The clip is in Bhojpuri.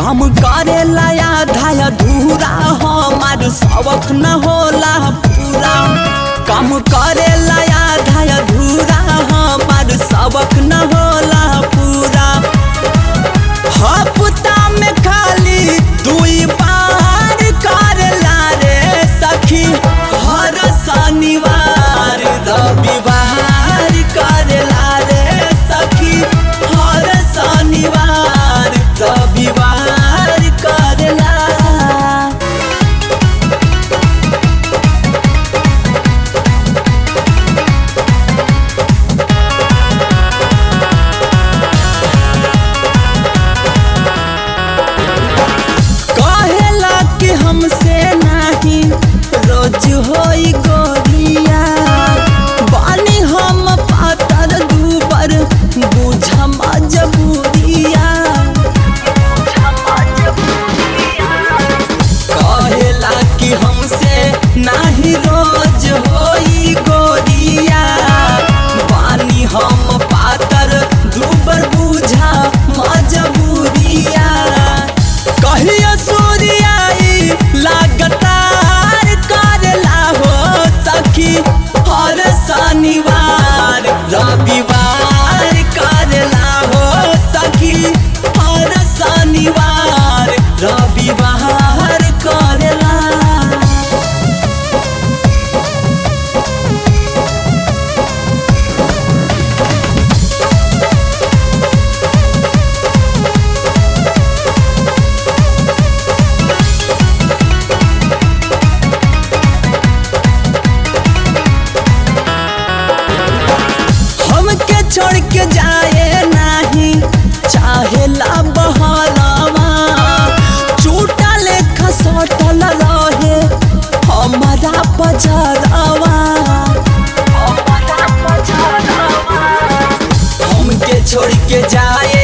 काम करे लाया धाया धूरा हमार सबक न होला पूरा काम करे लाया धाया धूरा हमार सबक न होला पूरा हफ्ता में खाली दुई बार करेला रे सखी हर शनिवार रविवार करेला रे सखी हर शनिवार रविवार करेला कहेला कि हमसे नहीं रोज होई गोरिया बानी हम पातर दूबर बुझ मजबूरिया कहेला कि हमसे नहीं रोज होई गोरिया बानी हम पातर दूबर बुझा मजबूरिया कहियो सूर्याई लगातार करेला हो सखी हर शनिवार रविवार करेला हो सखी हर शनिवार रविवार करेला हमके छोड़ के जाए नहीं चाहे ला बहलावा चूटा लेखा सटल रहे हमारा पजरावा हमके छोड़ के जाए